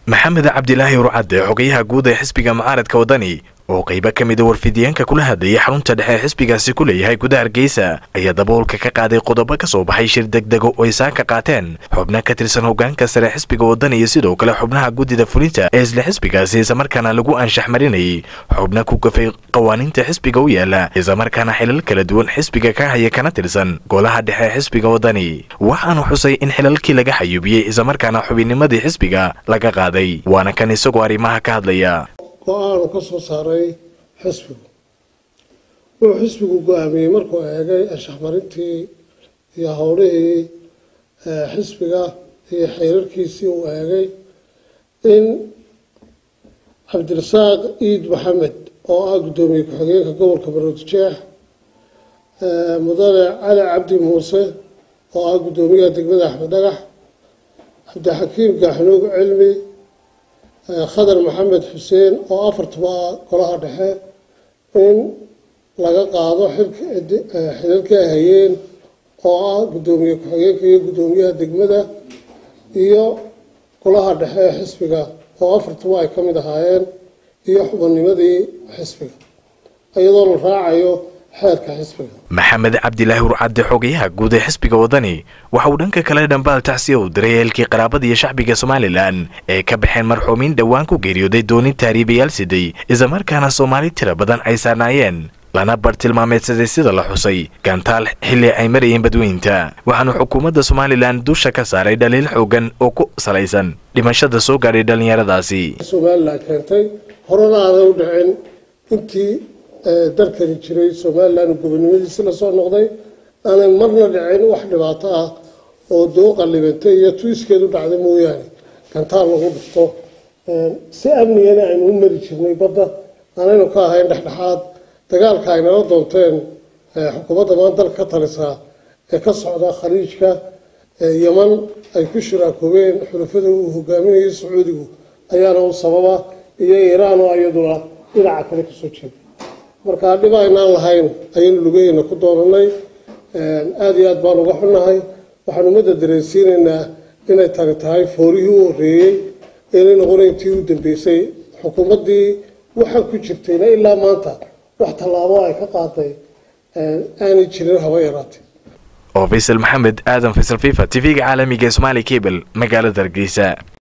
maxamed cabdilaahi urcadde xogayaha guud ee xisbiga mucaaradka wadani oo qaybo ka mida warfidiyeenka kula hadlayay xarunta dhexe ee xisbigaasi ku leeyahay gudaha hargeysa ayaa daboolka ka qaaday qodobo ka soo baxay shir degdego oo ay saaka qaateen xubno ka tirsan hogaanka sare xisbiga wadani iyo sidoo kale xubnaha guddida fulinta ee isla xisbigaasi islamarkaana lagu anshax marinayay xubno ku gafay qawaaniinta xisbiga u yaala islamarkaana xilal kala duwan xisbiga ka haya kana tirsan golaha dhexe ee xisbiga wadani waxaanu xusay in xilalkii laga xayuubiyey islamarkaana xubinnimadii xisbiga laga qaaday waana kan isagoo arrimaha ka hadlaya go-aanu ka soo saaray xisbigu wuxuu xisbigu go-aamiyey markuu eegay anshaxmarintii iyo howlihii xisbiga iyo xeerarkiisii uu eegay in cabdirasaaq iid maxamed oo ah guddoomiye ku-xigeenka gobolka maroodijeex mudane cali cabdi muuse oo ah guddoomiyaha degmada axmed dhagax cabdixakiim gaaxnuug cilmi khadar maxamed xuseen oo afartuba golaha dhexe in laga qaado xilalkii ay hayeen oo ah guddoomiye ku-xigeenka iyo guddoomiyaha degmada iyo golaha dhexe ee xisbiga oo afartuba ay ka mid ahaayeen iyo xubinnimadii xisbiga iyadoo la raacayo xeerka xisbiga maxamed cabdilaahi urcadde xogayaha guud ee xisbiga wadani waxa uu dhanka kale dhambaal tacsiya u diray eelkii qaraabada iyo shacbiga somalilan ee ka baxeen marxuumiin dhowaan ku geeriyooday doonin taariibayaal siday islamarkaana soomaali tira badan ay saarnaayeen lana bartilmaameedsaday sida la xusay gantaal xilli ay marayeen badweynta waxaanu xukuumadda somalilan dusha ka saaray dhaliil xoogan oo ku salaysan dhimashada soo gaadhay dhallinyaradaasi somalilan keentay horena aaday u dhicin intii dalkani jiray somalilan gobonimadiisi lasoo noqday aanay marna dhicin wax dhibaato ah oo doo qallibantay iyo tuiskeedu dhacday mooyaane gantaal lagu dhifto si amnigana aynu u mari jirnay badda aanaynu ka ahayn dhexdhexaad dagaalka ay nala doonteen xukuumadda maan dalka ka talisaa ee ka socda khaliijka yeman ay ku shiraakoobeen xulafada uu hogaaminayay sacuudigu ayaana u sababa iyo iiraan oo iyaduna dhinaca kale kasoo jeeda markaa dhib aynaan lahayn ayaynu lugaheena ku doonanay aada iyo aad baan uga xunnahay waxaan ummadda dareensiinaynaa inay tani tahay foorihii u horreeyey inay noqona intii u dambeysay xukuumaddii waxaa ku jirtayna ilaa maanta wax tallaabo ay ka qaaday aanay jirin haba yaraatay oo faysal maxamed aadan faysal fifa t v-ga caalamiga ee somaali cable magaalada hargeysa